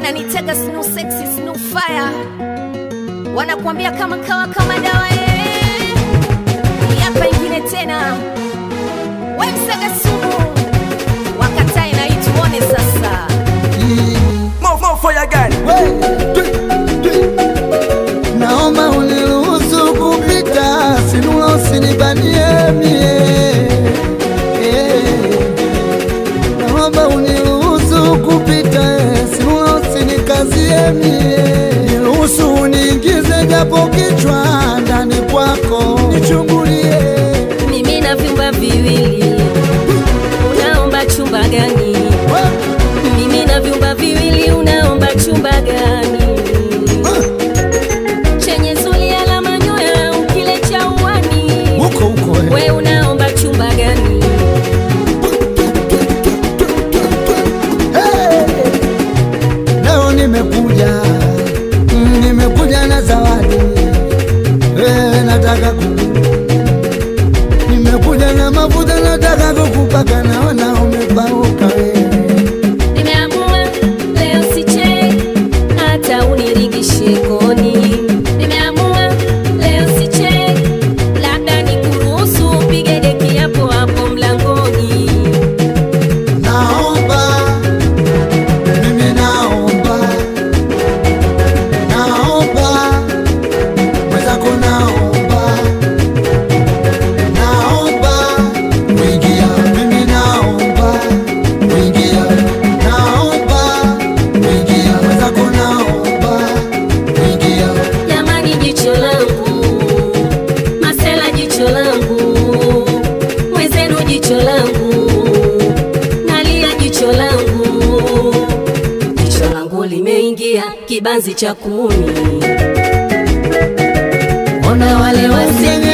wananitega snu sexy snu fire wanakuambia kama kawa kama dawa eh. yapa ingine tena wemsaga sumu wakatae na ituone sasa More, more fire gun. Naomba uniruhusu kupita, sinula usinibanie mie. Eh, Naomba uniruhusu kupita, sinula usinikazie mie. Niruhusu uniingize japo kichwa ndani kwako, nichungulie. mimi na vyumba viwili unaomba chumba gani mimi na vyumba viwili unaomba chumba gani chenye zulia la manyoya au kile cha uwani Huko huko eh. we unaomba chumba gani Leo nimekuja mm, nimekuja na zawadi eh, nataka ku nimekuja na mafuta nataka kukupaka, naona umepauka wewe. nimeamua leo sichei hata uniringishe koni nimeamua leo sichei labda nikuruhusu upige deki hapo hapo mlangoni Naomba mimi naomba, naomba mwenzako, naomba, naomba kuingia, mimi naomba kuingia, naomba kuingia, mwenzako, naomba kuingia. jamani jicho langu masela jicho langu mwenzenu jicho langu nalia jicho langu jicho langu limeingia kibanzi cha kuni ona wale wazee